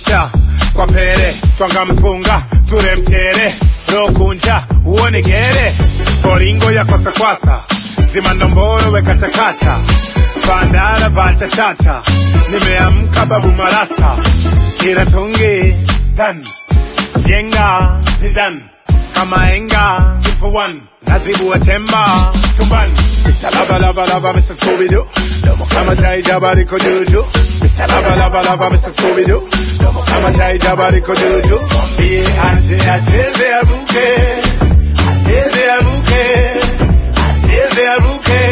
chacha kwa pere twanga mpunga ture mchere rokunja uone gere boringo ya kwasakwasa zimandomboro wekatakata bandara bachachacha nimeamka babu marasta kiratungi dan jenga zidan kama enga for one nazibu temba tumban Mr. Lava Lava Lava Mr. Scooby-Doo Domo kama chai jabari ko juju Mr. Lava Lava Lava Mr. Scooby-Doo Domo kama chai jabari ko juju Mwambie ache acheze aruke Acheze aruke Acheze aruke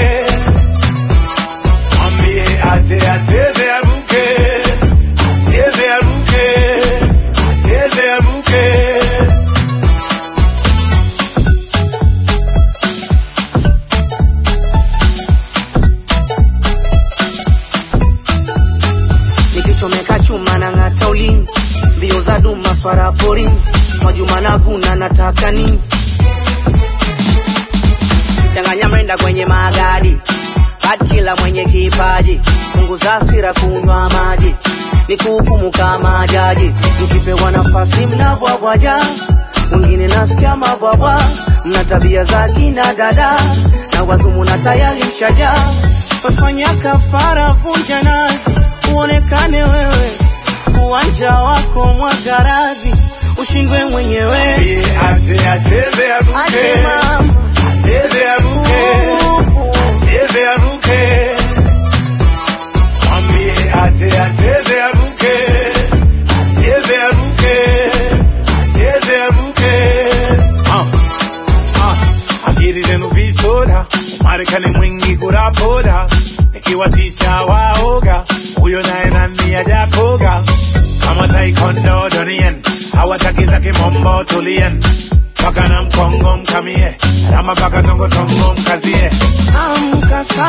Mwambie ache acheze aruke Acheze aruke Acheze aruke nikichomeka chuma na ng'ata ulimi mbio za duma swara porini majuma na guna nataka nini changanya mrenda kwenye magadi bad kila mwenye kipaji punguza hasira kunywa maji ni kuhukumu kama jaji mkipewa nafasi mnabwabwaja wengine nasikia mabwabwa mna tabia za kina dada na wazumu na tayari mshaja wafanya kafara vunja nazi uonekane wewe uwanja wako mwagaradhi ushindwe mwenyewe Mwambie ache acheze aruke Ache mama. Acheze aruke Acheze aruke Mwambie ache acheze aruke Acheze aruke Acheze aruke Ah, ah, Akili zenu visoda Marekani mwingi kurapoda Nikiwatisha waoga Huyo naye nani ajakoga Kama taekwondo donien Hawataki za kimombo tulien Paka na mkongo mkamie Rama paka tongo tongo mkazie amka